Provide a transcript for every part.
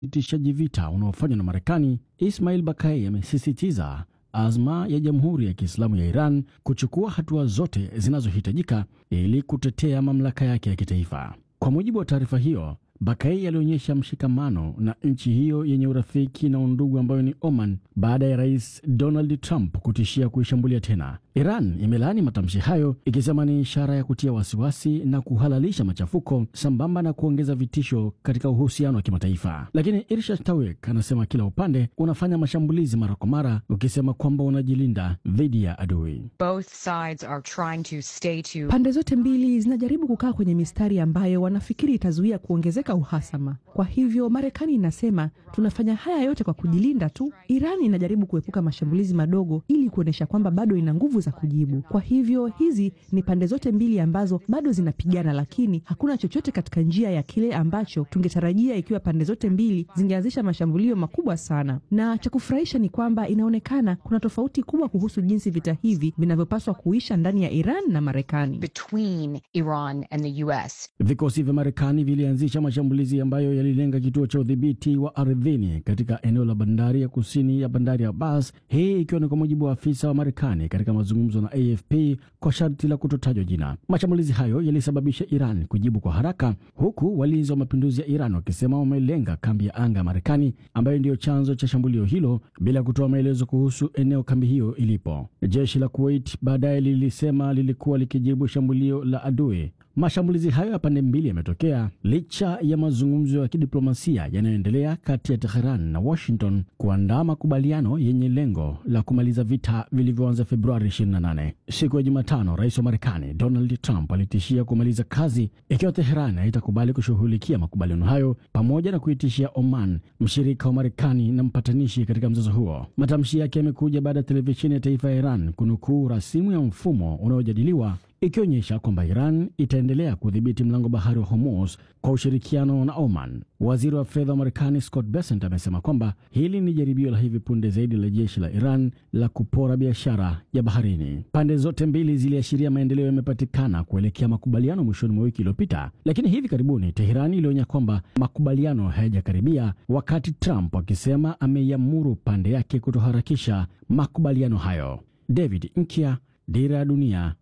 usitishaji vita unaofanywa na Marekani, Ismail Bakai amesisitiza azma ya Jamhuri ya Kiislamu ya Iran kuchukua hatua zote zinazohitajika ili kutetea mamlaka yake ya kitaifa. Kwa mujibu wa taarifa hiyo, Bakai alionyesha mshikamano na nchi hiyo yenye urafiki na undugu ambayo ni Oman baada ya Rais Donald Trump kutishia kuishambulia tena. Iran imelaani matamshi hayo ikisema ni ishara ya kutia wasiwasi na kuhalalisha machafuko sambamba na kuongeza vitisho katika uhusiano wa kimataifa. Lakini Irshad Tawek anasema kila upande unafanya mashambulizi mara kwa mara, ukisema kwamba unajilinda dhidi ya adui. Both sides are trying to stay to Pande zote mbili zinajaribu kukaa kwenye mistari ambayo wanafikiri itazuia kuongezeka uhasama. Kwa hivyo Marekani inasema tunafanya haya yote kwa kujilinda tu. Iran inajaribu kuepuka mashambulizi madogo ili kuonyesha kwamba bado ina nguvu za kujibu. Kwa hivyo hizi ni pande zote mbili ambazo bado zinapigana, lakini hakuna chochote katika njia ya kile ambacho tungetarajia ikiwa pande zote mbili zingeanzisha mashambulio makubwa sana. Na cha kufurahisha ni kwamba inaonekana kuna tofauti kubwa kuhusu jinsi vita hivi vinavyopaswa kuisha ndani ya Iran na Marekani. between Iran and the US. Vikosi vya Marekani vilianzisha mashambulizi ambayo yalilenga kituo cha udhibiti wa ardhini katika eneo la bandari ya kusini ya bandari ya Abbas, hii ikiwa ni kwa mujibu wa afisa wa Marekani katika mazungumzo na AFP kwa sharti la kutotajwa jina. Mashambulizi hayo yalisababisha Iran kujibu kwa haraka, huku walinzi wa mapinduzi ya Iran wakisema wamelenga kambi ya anga ya Marekani ambayo ndiyo chanzo cha shambulio hilo, bila kutoa maelezo kuhusu eneo kambi hiyo ilipo. Jeshi la Kuwait baadaye lilisema lilikuwa likijibu shambulio la adui. Mashambulizi hayo ya pande mbili yametokea licha ya mazungumzo ya kidiplomasia yanayoendelea kati ya Teheran na Washington kuandaa makubaliano yenye lengo la kumaliza vita vilivyoanza Februari 28. Siku ya Jumatano, rais wa Marekani Donald Trump alitishia kumaliza kazi ikiwa Teheran haitakubali kushughulikia makubaliano hayo, pamoja na kuitishia Oman, mshirika wa Marekani na mpatanishi katika mzozo huo. Matamshi yake yamekuja baada ya televisheni ya taifa ya Iran kunukuu rasimu ya mfumo unaojadiliwa ikionyesha kwamba Iran itaendelea kudhibiti mlango bahari wa Hormuz kwa ushirikiano na Oman. Waziri wa fedha wa Marekani Scott Bessent amesema kwamba hili ni jaribio la hivi punde zaidi la jeshi la Iran la kupora biashara ya baharini. Pande zote mbili ziliashiria maendeleo yamepatikana kuelekea makubaliano mwishoni mwa wiki iliyopita, lakini hivi karibuni Teherani ilionya kwamba makubaliano hayajakaribia, wakati Trump akisema ameiamuru pande yake kutoharakisha makubaliano hayo. David Nkia, Dira ya Dunia,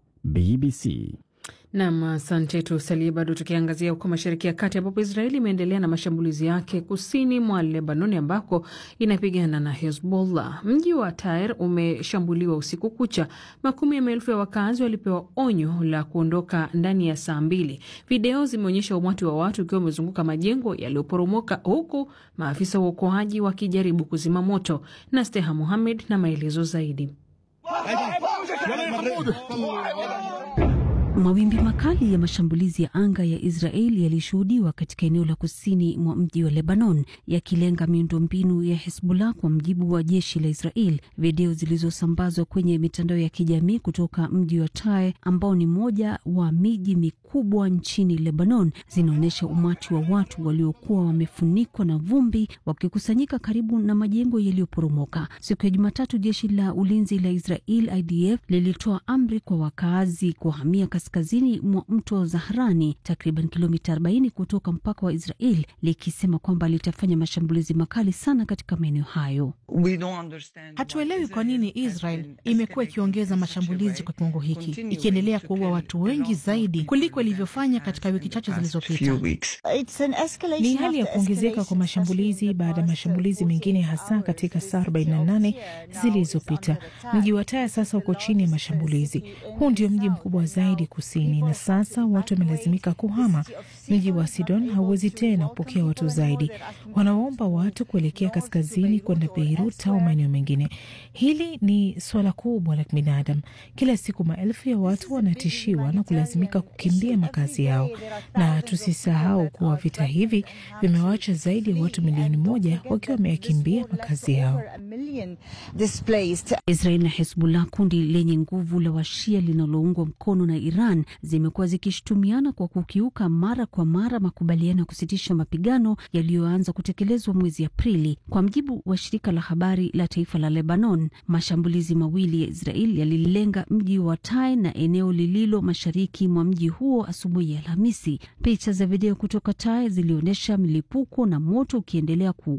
BBC. Nam, asante. Tusalie bado tukiangazia huko Mashariki ya Kati, ambapo Israeli imeendelea na mashambulizi yake kusini mwa Lebanoni ambako inapigana na Hezbollah. Mji wa Tair umeshambuliwa usiku kucha. Makumi ya maelfu ya wakazi walipewa onyo la kuondoka ndani ya saa mbili. Video zimeonyesha umati wa watu ukiwa umezunguka majengo yaliyoporomoka, huku maafisa wa uokoaji wakijaribu kuzima moto. na Steha Muhamed na maelezo zaidi. Mawimbi makali ya mashambulizi ya anga ya Israeli yalishuhudiwa katika eneo la kusini mwa mji wa Lebanon yakilenga miundombinu ya Hezbollah, kwa mjibu wa jeshi la Israel. Video zilizosambazwa kwenye mitandao ya kijamii kutoka mji wa Tyre ambao ni moja wa miji mikubwa nchini Lebanon zinaonyesha umati wa watu waliokuwa wamefunikwa na vumbi wakikusanyika karibu na majengo yaliyoporomoka. Siku ya Jumatatu, jeshi la ulinzi la Israel IDF lilitoa amri kwa wakaazi kuhamia kaskazini mwa mto Zahrani, takriban kilomita 40 kutoka mpaka wa Israel, likisema kwamba litafanya mashambulizi makali sana katika maeneo hayo. Hatuelewi kwa nini Israel imekuwa ikiongeza mashambulizi kwa kiwango hiki, ikiendelea kuua watu wengi zaidi kuliko ilivyofanya katika wiki chache zilizopita. Ni hali ya kuongezeka kwa mashambulizi baada ya mashambulizi mengine, hasa katika saa 48 zilizopita. Mji wa Taya sasa uko chini ya mashambulizi. Huu ndio mji mkubwa zaidi kusini, na sasa watu wamelazimika kuhama. Mji wa Sidon hauwezi tena kupokea watu zaidi, wanaomba watu kuelekea kaskazini kwenda Beirut au maeneo mengine. Hili ni suala kubwa la kibinadamu. Kila siku maelfu ya watu wanatishiwa na kulazimika kukimbia makazi yao, na tusisahau kuwa vita hivi vimewacha zaidi ya watu milioni moja wakiwa wameyakimbia makazi yao. Israel na Hezbollah, kundi lenye nguvu la washia linaloungwa mkono na Iran, zimekuwa zikishutumiana kwa kukiuka mara kwa mara makubaliano ya kusitisha mapigano yaliyoanza kutekelezwa mwezi Aprili. Kwa mjibu wa shirika la habari la taifa la Lebanon, mashambulizi mawili ya Israel yalilenga mji wa Tai na eneo lililo mashariki mwa mji huo asubuhi ya Alhamisi. Picha za video kutoka Tai zilionyesha milipuko na moto ukiendelea ku